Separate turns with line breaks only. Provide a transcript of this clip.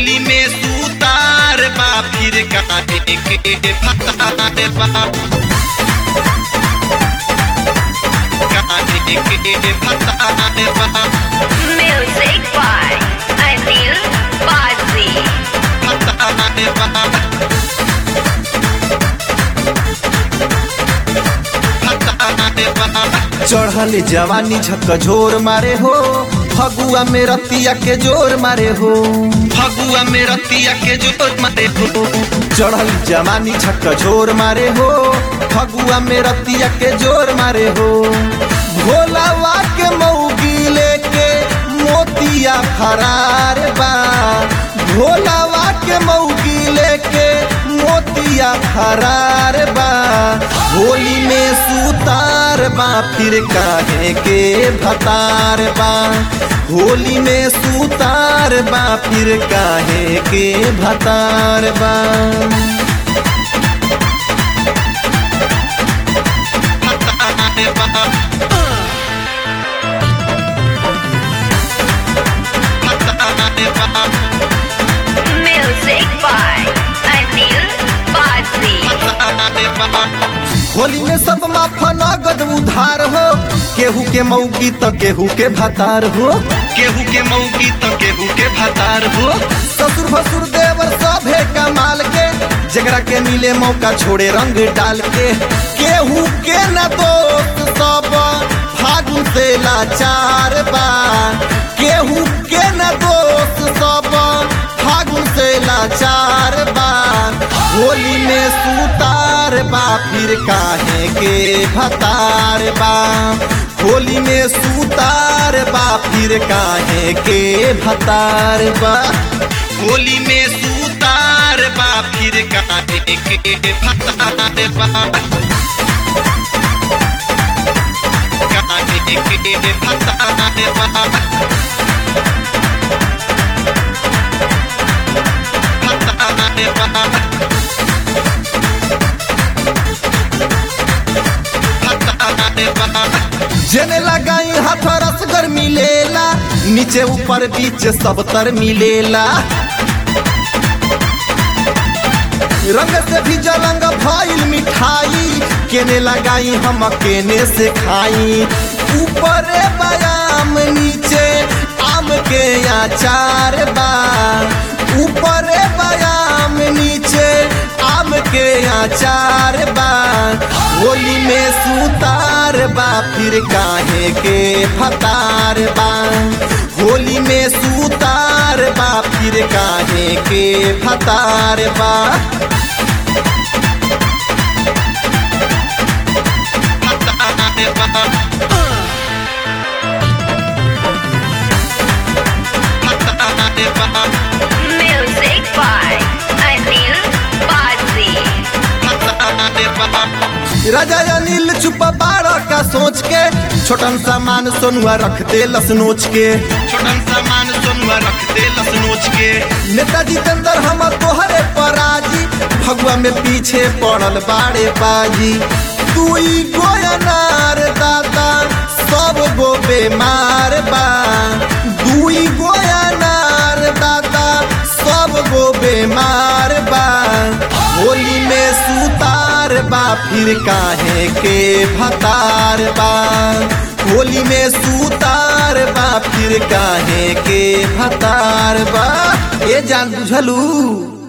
होली में सूतार बा फिर काहे के फतार बा काहे के फतार बा
Music by Anil Bazzi.
फतार बा फतार बा
चढ़ल जवानी झकझोर मारे हो फगुआ में रतिया के जोर मारे हो
फगुआ में रतिया के जोत मारे हो
चढ़ल जवानी झकझोर मारे हो फगुआ में रतिया के जोर मारे हो भोलावा के मऊगी लेके मोतिया फरार बा भोलावा के मऊगी लेके मोतिया फरार बा होली में सूतार बा फिर काहे के भतार बा होली में सूतार बा फिर काहे के भतार बा
फतार बा फतार बा
Music by Anil Bazzi.
Holi में सब माफा नगद उधार हो केहू के मौगी तो केहू के भतार हो
केहू के मौगी तो केहू के भतार हो
ससुर भसुर देवर सभे कमाल के जगरा के मिले मौका छोड़े रंग डाल के केहू के न दोस्त सब फागुन से लाचार बा केहू के न दोस्त सब फागुन से लाचार बा होली में सूतार बा फिर काहे के भतार बा होली में सूतार बा फिर काहे के भतार बा
होली में सूतार बा फिर काहे के फतार बा काहे के फतार बा फतार बा फतार बा
जेने लगाई हाथ रसगर मिलेला नीचे ऊपर बीच सब तर मिलेला रंग से भी जलंग भइल मिठाई केने लगाई हम केने से खाई ऊपर बयाम नीचे आम के अचार बा ऊपर बयाम नीचे आम के अचार बा होली में सूतार बा फिर काहे के फतार बा होली में सूतार बा फिर काहे के फतार बा
Music by Anil Bazzi.
राजा अनिल चुप बारह का सोच के छोटन सामान सोनुआ रख दे लस नोच के
छोटन सामान सोनुआ रख दे लस नोच के
नेताजी चंदर हम तोहरे पराजी भगवा में पीछे पड़ल बाड़े बाजी दुई गोयनार दादा सब गो बेमार बा दुई गोयनार दादा सब गो बेमार बा होली में सूतार बा फिर काहे के भतार बा होली में सूतार बा फिर काहे के भतार बा ए जान बुझलू